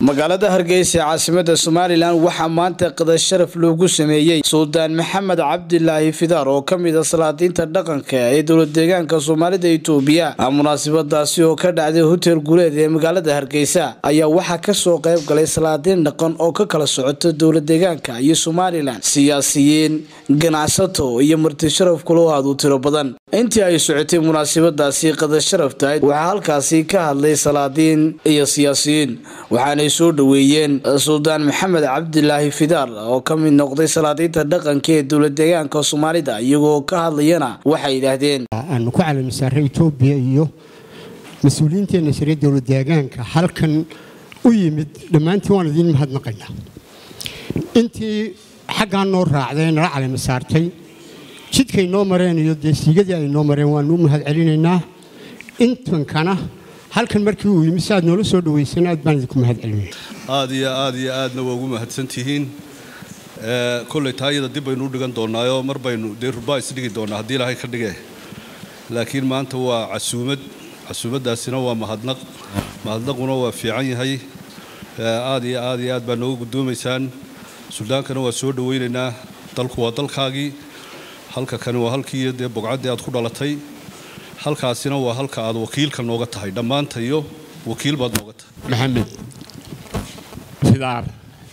magaalada hargeysa ee caasimada somalilan waxaa maanta qada sharaf loogu sameeyey suldaan maxamed cabdilaahi fidaar oo ka mid a salaadiinta dhaqanka ee dowlad deegaanka soomaalida itoobiya munaasabadaasi oo ka dhacday hotel guuleed ee magaalada hargeysa ayaa waxaa kasoo qayb galay salaadiin dhaqan oo ka kala socota dowlad deegaanka iyo somalilan siyaasiyiin ganacsato iyo marti sharaf kuloo aad u tiro badan intii ay socotay munaasabadaasi qada sharaftahayd waxaa halkaasi ka hadlay salaadiin iyo siyaasiyiin waxaanay soo dhaweeyeen suldaan maxamed cabdilaahi fidaar oo ka mid noqday salaadiinta dhaqanka ee dowlad deegaanka soomaalida iyagoo ka hadlayana waxay yidhaahdeen aanu ku calamisaarray etoobiya iyo mas-uuliyiinteenna shariya dowlad deegaanka halkan u yimid dhammaantiin waan idiin mahadnaqaynaa intii xaggaa noo raacday nala calamisaartay jidkay noo mareen iyo dee siigadii ay noo mareen waanu u mahad celinaynaa intankana halkan markii uu yimi si aad noola soo dhawaysan aad baan idinku mahad celinaya aad iyo aad iyo aadna waa ugu mahadsantihiin kolley taayada dib baynu u dhigan doonaayo mar baynu dee rubaa isdhigi doonaa haddii ilaahay ka dhige laakiin maanta waa casuumad casuumaddaasina waa mahadnaq mahadnaquna waa fiican yahay aad iyo aad iyo aad baa nooga guddoomaysaan suldaankana waa soo dhawaynaynaa dalku waa dalkaagii halka kani waa halkii dee bogcaddii aad ku dhalatay halkaasina waa halka aad wakiilka nooga tahay dhammaanta iyo wakiil baad nooga tahay maxamed fidaar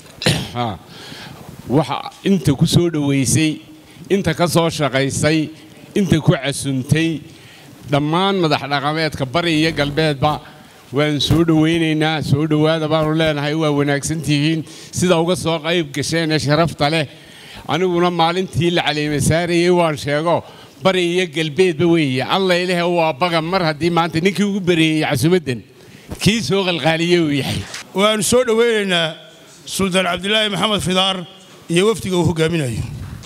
waxa inta ku soo dhowaysay inta ka soo shaqaysay inta ku casuntay dhammaan madax dhaqameedka bari iyo galbeedba waan soo dhowaynaynaa soo dhowaada baanu leenahay waa wanaagsantihiin sida uga soo qayb gasheen ee sharafta leh aniguna maalintii la caleemasaarayey waan sheego bari iyo galbeedba weeye alla ilahe waa baga mar haddii maanta ninkii ugu bareeyey casumaddan kii soo qalqaaliye uu yahay waannu soo dhowaynaynaa suldaan cabdilaahi maxamed fidaar iyo wafdiga uu hogaaminayo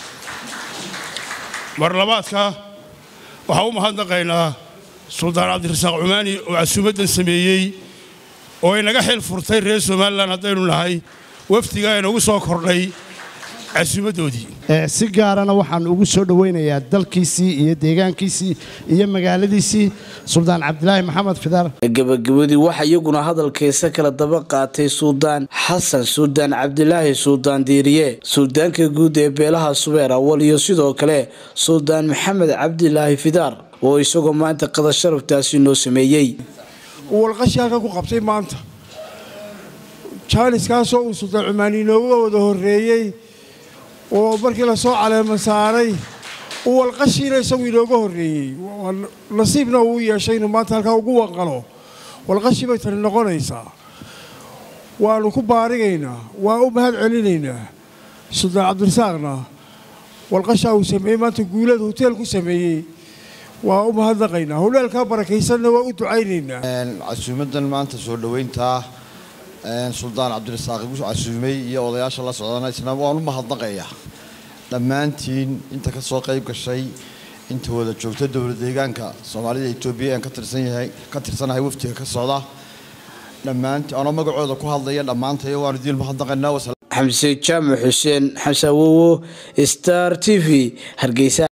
marlabaadka waxaa u mahadnaqaynaa suldaan cabdirasaaq cumaani oo casuumaddan sameeyey oo inaga xil furtay reer somalilan haddaynu nahay wafdiga inagu soo kordhay casuumaddoodii si gaarana waxaan ugu soo dhowaynayaa dalkiisii iyo deegaankiisii iyo magaaladiisii suldaan cabdilaahi maxamed fidaar gabagabadii waxaa iyaguna hadalkaysa kala daba qaatay suldaan xasan suldaan cabdilaahi suldaan diiriye suldaanka guud ee beelaha subeer awal iyo sidoo kale suldaan maxamed cabdilaahi fidaar oo isagoo maanta qada sharaftaasi noo sameeyey uu walqashi halka ku qabtay maanta jaaniskaasoo uu suldaan cumaani inooga wada horreeyey oo markii la soo caleema saaray uu walqashiina isagu inooga horreeyey nasiibna uu yeeshay inuu maanta halkaa ugu wanqalo walqashi bay tani noqonaysaa waannu ku baarigaynaa waa u mahad celinaynaa suldaan cabdirasaaqna walqashaa uu sameeyey maanta guulada hoteel ku sameeyey waa u mahadnaqaynaa howlaalkaa barakaysanna waa u ducaynaynaa casuumaddan maanta soo dhowayntaa suldaan cabdirasaaq igu casuumay iyo odayaasha la socdana isna waan u mahadnaqayaa dhammaantiin inta ka soo qayb gashay inta wada joogta dowlad deegaanka soomaalida etoobiya aan ka tirsanyahay ka tirsanahay waftiga ka socda dhammaantiin anoo magacooda ku hadlaya dhammaantayo waan idiin mahadnaqaynaa xamse jaamac xuseen xamse awowo star t v hargeysa